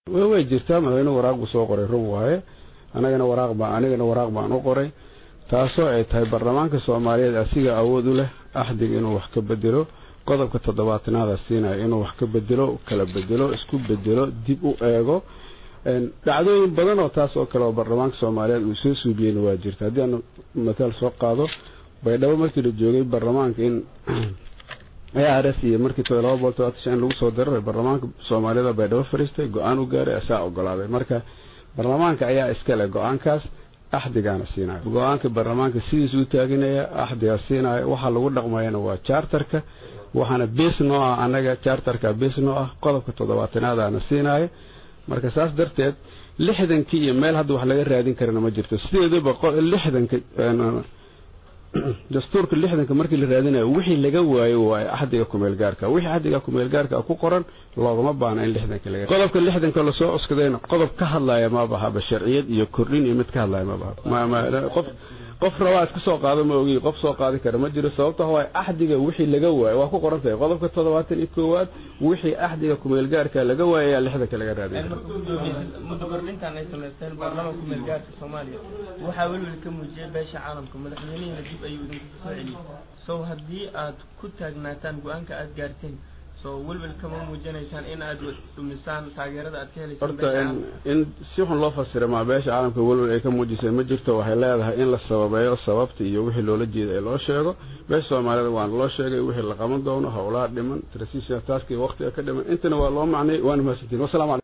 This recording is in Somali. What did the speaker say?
way jirtaa madaxweynuhu waraaq buu soo qoray run waaye anagana waraaq baan anigana waraaq baan u qoray taasoo ay tahay baarlamaanka soomaaliyeed asiga awood u leh axdiga inuu wax ka bedelo qodobka toddobaatanaada siinaya inuu wax ka bedelo kala bedelo isku bedelo dib u eego dhacdooyin badan oo taas oo kale oo baarlamaanka soomaaliyeed uu soo suubiyeyna waa jirta haddii aan mataal soo qaado baydhabo markii la joogay baarlamaanka in ars iyo markii laba bool todobaatan lagu soo diraray baarlamaanka soomaaliyada baydhabo fariistay go-aan u gaaray asaa ogolaaday marka baarlamaanka ayaa iskale go-aankaas axdigaana siinaya go-aanka baarlamaanka sidiis u taaginaya axdigaa siinaya waxaa lagu dhaqmayana waa charterka waxaana bes noo ah anaga charterka bes noo ah qodobka toddobaatanaadaana siinaya marka saas darteed lixdankii iyo meel hadda wax laga raadin karana ma jirto sideedaba lixdanka dastuurka lixdanka markii la raadinayo wixii laga waayo waaye axdiga kumeel gaarka wixii axdiga kumeel gaarka ku qoran loogama baana in lixdanka laga qodobka lixdanka lasoo cuskadayna qodob ka hadlaya ma bahaba sharciyad iyo kordhin iyo mid ka hadlaya ma baha qof qof rabaa iska soo qaado ma ogi qof soo qaadi kara ma jiro sababta waa axdiga wixii laga waayo waa ku qoran tahay qodobka toddobaatan iyo koowaad wixii axdiga kumeel gaarka laga waayo ayaa lixdanka laga raadin muddo kordhintan ay samaysteen baarlamaanka kumeel gaarka soomaaliya waxaa welwel ka muujiyay beesha caalamka madaxweynihina dib ayuu idinku soo celiyey sow haddii aad ku taagnaataan go-aanka aad gaarteen welwel kama muujinaysaan in aad dhumisaan taageerada aad ka horta in si xun loo fasira maa beesha caalamka welwel ay ka muujisay ma jirto waxay leedahay in la sababeeyo sababta iyo wixii loola jeeda ee loo sheego beesha soomaalida waana loo sheegay wixii la qaban doono howlaha dhiman trasiisha taaskii waqtiga ka dhiman intana waa loo macnay waana mahadsantiin wasalamu